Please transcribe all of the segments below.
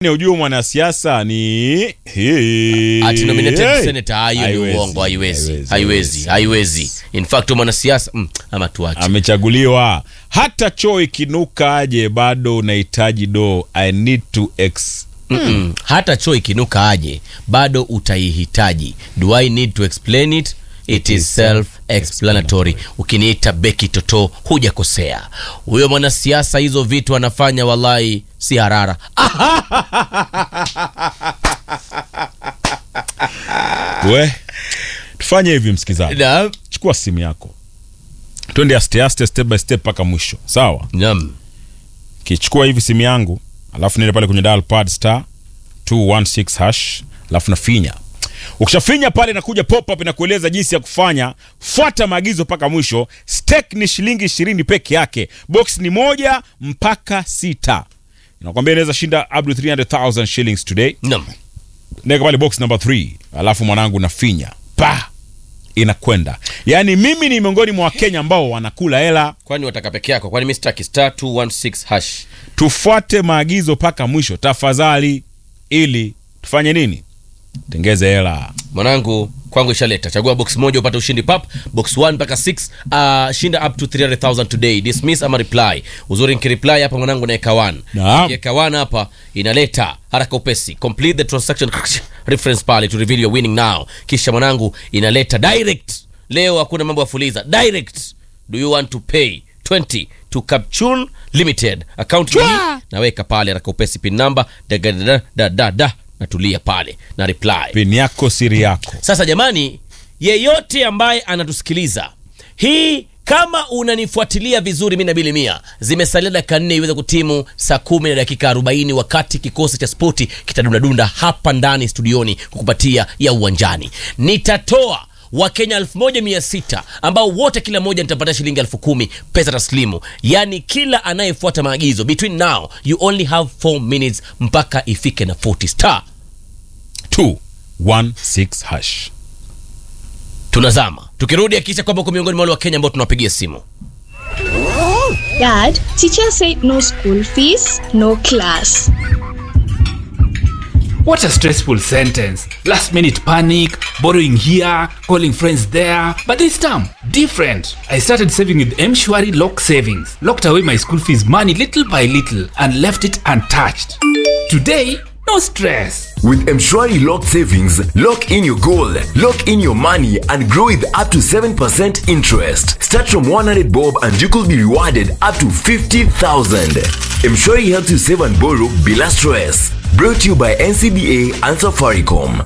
ujue mwanasiasa ni ati nominated Hey. senator ah, hiyo ni Haiwezi, uongo haiwezi haiwezi, haiwezi haiwezi in fact mwanasiasa mm, ama tuache amechaguliwa hata choo ikinuka aje bado unahitaji do i need to ex Mm-mm. hata choo ikinuka aje bado utaihitaji do i need to explain it it is self explanatory ukiniita beki toto hujakosea huyo mwanasiasa hizo vitu anafanya wallahi si harara we tufanye hivi msikizaji Naam. chukua simu yako twende aste aste step by step mpaka mwisho sawa Naam. kichukua hivi simu yangu alafu niende pale kwenye dial pad star 216 hash alafu nafinya ukishafinya pale nakuja pop up inakueleza jinsi ya kufanya fuata maagizo mpaka mwisho stake ni shilingi ishirini peke yake box ni moja mpaka sita inakwambia inaweza shinda up to 300000 shillings today Naam. naweka pale box number 3 alafu mwanangu nafinya pa inakwenda yaani mimi ni miongoni mwa wakenya ambao wanakula hela kwani wataka peke yako kwani mi sitaki star 216 hash tufuate maagizo mpaka mwisho tafadhali ili tufanye nini tengeze hela mwanangu kwangu ishaleta chagua box moja upate ushindi pap box 1 mpaka 6 uh, shinda up to 300000 today dismiss ama reply uzuri nikireply hapa mwanangu naeka 1 Naam. Nikiweka 1 hapa inaleta haraka upesi complete the transaction reference pale to reveal your winning now kisha mwanangu inaleta direct leo hakuna mambo ya fuliza direct do you want to pay 20 to capchun limited account hii naweka pale haraka upesi pin number da, da, da, da, da, da, natulia pale na reply pini yako siri yako sasa jamani yeyote ambaye anatusikiliza hii kama unanifuatilia vizuri mi nabili mia zimesalia dakika nne iweze kutimu saa kumi na dakika 40 wakati kikosi cha spoti kitadundadunda hapa ndani studioni kukupatia ya uwanjani nitatoa wakenya 1600 ambao wote kila mmoja nitapatia shilingi 1 pesa taslimu yaani kila anayefuata maagizo between now you only have 4 minutes mpaka ifike na 40 star 216 hash tunazama tukirudi akisha kwamba uko miongoni mwa wale wa kenya ambao tunawapigia simu Dad, teacher said no school fees, no class. What a stressful sentence. Last minute panic, borrowing here, calling friends there. But this time, different. I started saving with Mshwari Lock Savings. Locked away my school fees money little by little and left it untouched. Today, no stress. With Mshwari Lock Savings, lock in your goal, lock in your money, and grow with up to 7% interest. Start from 100 bob and you could be rewarded up to 50,000. Mshwari helps you save and borrow bila stress. Brought to you by NCBA and Safaricom.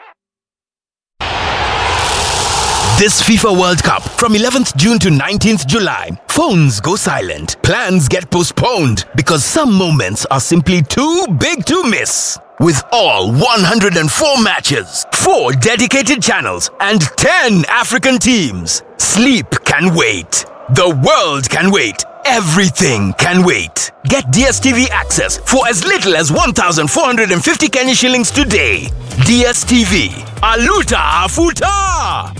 This FIFA World Cup from 11th June to 19th July. Phones go silent. Plans get postponed because some moments are simply too big to miss. With all 104 matches, 4 dedicated channels, and 10 African teams, sleep can wait. The world can wait. Everything can wait. Get DSTV access for as little as 1,450 Kenya shillings today. DSTV. Aluta Afuta!